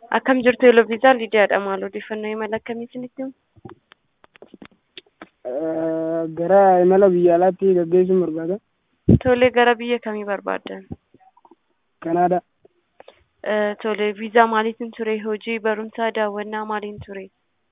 Akkam jirtu Eloviisaa Lidiyaadha. Maal odeeffannoo imala akkamii isinitti himu? Gara imala biyya alaatti gaggeessuun barbaada. Tolee, gara biyya kamii barbaaddan? Kanaadaa. Tolee, viizaa maaliitiin ture? Hojii, barumsaa, daawwannaa maaliin ture?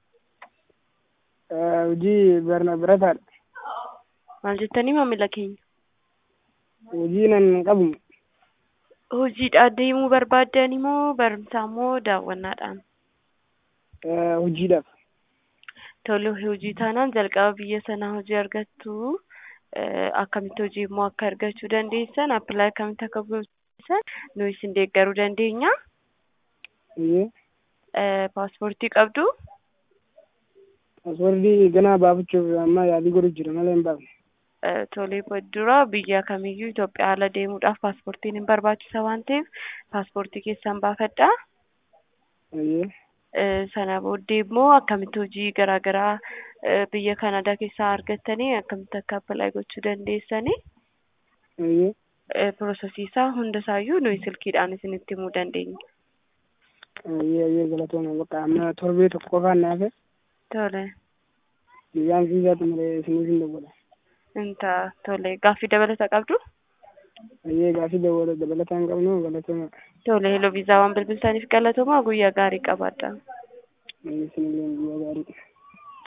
Hojii barna barataadha. Maal jettanii maamila keenya? Hojii nan qabu. Hojiidhaan deemuu barbaaddan moo barumsaa moo daawwannaadhaan? Hojiidhaaf. Tole, hojii taanaan jalqaba biyya sanaa hojii argattu akkamitti hojii immoo akka argachuu dandeessan appilaayi akkamitti akka gochuudhaan nuyi isin deeggaruu dandeenya. Paaspoortii qabdu? Paaspoortii ganaa baafachuuf amma yaalii godhu jira malee hin baafne. Tolee, dura biyya kamiyyuu Itoophiyaa ala deemuudhaaf paaspoortiin hin barbaachisa waan ta'eef paaspoortii keessan baafadhaa. Sana booddee immoo akkamitti hojii garaa garaa biyya Kanaadaa keessaa argattanii akkamitti akka appilaayi gochuu dandeessanii piroosesii isaa hundasaayyuu nuyi silkiidhaan isinitti himuu dandeenya. Galatooma bakka amma torbee tokko qofaan naafe. Tole. Biyyaan viizaatu malee isiniif hin dawwala. Inta tole gaaffii dabalata qabdu? Ayyee gaaffii dabalataa hin qabnu galatooma. Tole heloo viizaa waan bilbiltaniif galatooma guyyaa gaarii qabaadha. Isinillee guyyaa gaarii.